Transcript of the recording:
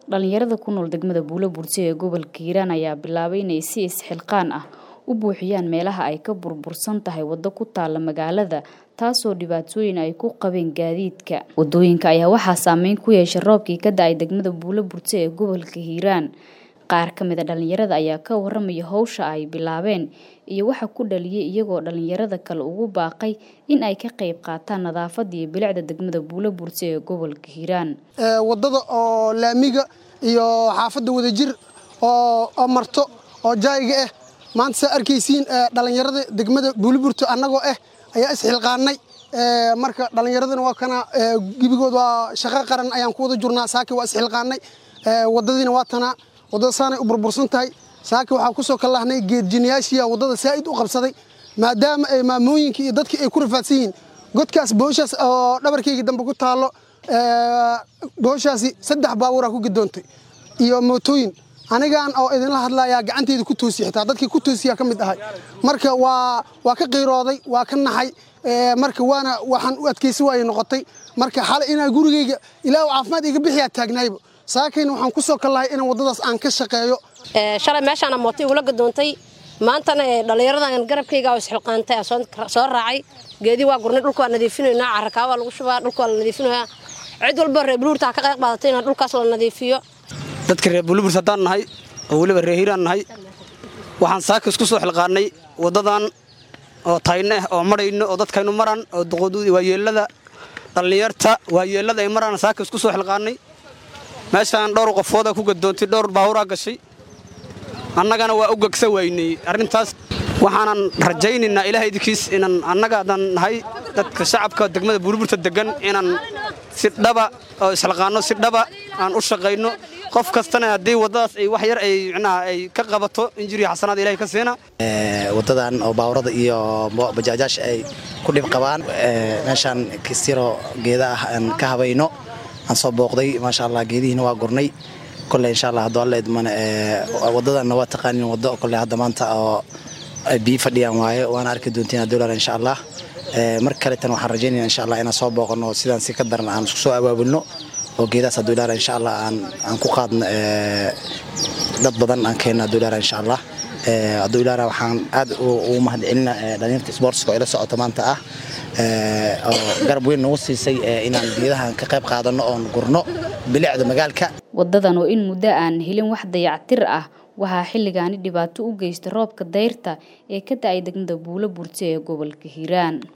Dhalinyarada ku nool degmada Buulo Buurti ee gobolka Hiiraan ayaa bilaabay inay si isxilqaan ah u buuxiyaan meelaha ay ka burbursan tahay waddo ku taalla magaalada taasoo dhibaatooyin ay ku qabeen gaadiidka. Waddooyinka ayaa waxaa saameyn ku yeeshay roobkii ka da'ay degmada Buulo Buurti ee gobolka Hiiraan. Qaar ka mid ah dhalinyarada ayaa ka warramaya hawsha ay bilaabeen iyo waxa ku dhaliyay iyagoo dhalinyarada kale ugu baaqay in ay ka qayb qaataan nadaafadda iyo bilicda degmada Buulo Buurti ee gobolka Hiiraan. waddada oo laamiga iyo xaafadda wadajir oo oo marto oo jaayiga ah maanta saa arkaysiin dhalinyarada degmada Buulo Buurti annagoo ah ayaa isxilqaanay marka dhalinyaradana waa kana gibigood waa shaqo qaran ayaan ku wada jurnaa saaki waa isxilqaanay waddadiina waa tanaa waddada saanay u burbursan tahay saaki waxaa ku soo kallahnay geedjinayaashiya waddada saa'id u qabsaday maadaama ay maamooyinkii iyo dadkii ay ku rafaadsan yihiin godkaas booshaas oo dhabarkayga dambe ku taallo booshaasi saddex baabuuraa ku gidoontay iyo mootooyin anigaan oo idinla hadlayaa gacanteyda ku toosiya xitaa dadkii ku toosiyaa ka mid ahay marka waa waa ka qiirooday waa ka naxay marka waana waxaan u adkaysi waayay noqotay marka xalay inaa gurigayga ilaahu caafimaad iga bixiyaa taagnaayba saakayna waxaan ku soo kallahay inaan waddadaas aan ka shaqeeyo shalay meeshaana mooto igula gadoontay maantana dhallinyaradan garabkayga oo isxilqaantay soo raacay geedii waa gurnay dhulka waa nadiifinaynaa carrakaa waa lagu shubaa dhulka waa la nadiifinayaa cid walba reer buluurta ha ka qayb qaadatay in dhulkaas la nadiifiyo dadka reer bulubuurs haddaan nahay oo weliba reer hiiraan nahay waxaan saaka isku soo xilqaannay waddadan oo tayne ah oo marayno oo dadkaynu maraan oo waayeellada dhallinyarta waayeellada ay maraan saaka isku soo xilqaannay meeshaan dhowr qofooda ku gadoontay dhowr baahuraa gashay annagana waa u gegsa waynay arrintaas waxaanan rajaynaynaa ilaah idinkiis inaan annaga haddaan nahay dadka shacabka degmada buurburta degan inaan si dhaba oo isxilqaanno si dhaba aan u shaqayno qof kastana haddii waddadaas ay wax yar ay micnaha ay ka qabato injiriya xasanaad ilahay ka siina waddadan oo baawrada iyo bajaajaasha ay ku dhib qabaan meeshaan kistiro geeda ah aan ka habayno aan soo booqday maasha allah geedihiina waa gurnay kolley insha allah hadduu alla idmana waddadanna waa taqaanin waddo kolley hadda maanta oo biyo fadhiyaan waaye waana arki doontiin dolar insha allah mar kaletan waxaan rajaynaya insha allah inaan soo booqano sidaan si ka daran aan isku soo abaabulno oo geedahaas hadduu ilaara insha allah aan aan ku qaadno dad badan aan keenno hadduu ilaara insha allah hadduu ilaara waxaan aad ugu mahadcelina dhalinyarta sportska oo ila socota maanta ah oo garab weyn nagu siisay inaan geedahan ka qayb qaadanno oon gurno bilicda magaalka waddadan oo in muddo aan helin wax dayactir ah waxaa xilligaani dhibaato u geystay roobka dayrta ee ka da'ay degmada Buulo Buurti ee gobolka Hiiraan